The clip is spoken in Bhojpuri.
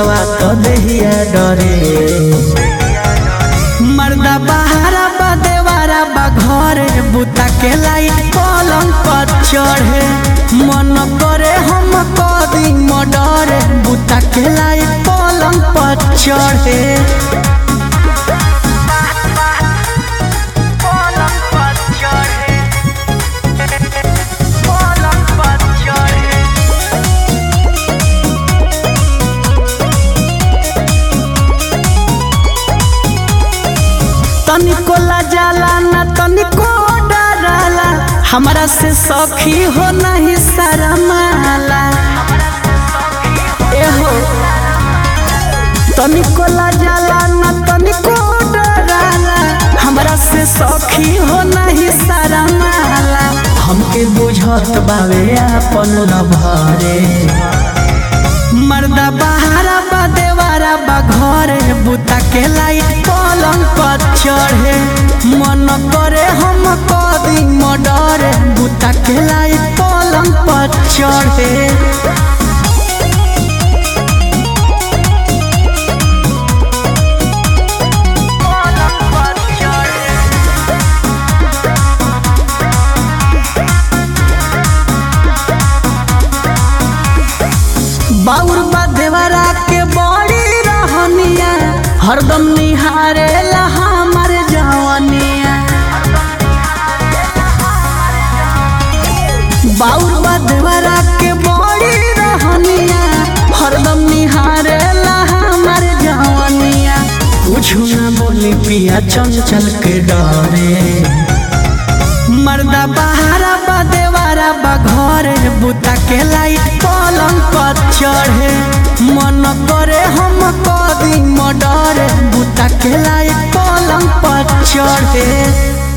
मुहवा तो देहिया डरे मर्दा बहारा बा देवारा बा घरे बुता के लाइट पलंग पर चढ़े मन करे हम कदी मडरे बुता के लाइट पलंग पर चढ़े तनिको जाला ना तनिको डराला हमरा से सखी हो नहीं शरमाला एहो तनिको जाला ना तनिको डराला हमरा से सखी हो नहीं शरमाला हमके बुझत बावे अपन लभरे मर्दा बहारा बा देवारा बा घरे बुता के लाइट पलंग पर चढ़े मन करे हम कदी मडरे बुता के लाइट पलंग पर चढ़े बाउर बा देवरा के बड़ी रहनिया हरदम निहारे ला हमर जवनिया बाउर बा देवरा के बड़ी रहनिया हरदम निहारे ला हमर जवनिया कुछु ना बोली पिया चंचल के डरे मर्दा बहारा बा देवारा बा घरे बुता के लाइट पलंग पर चढ़े मन करे हम कदी मडरे बुता के लाइट पलंग पर चढ़े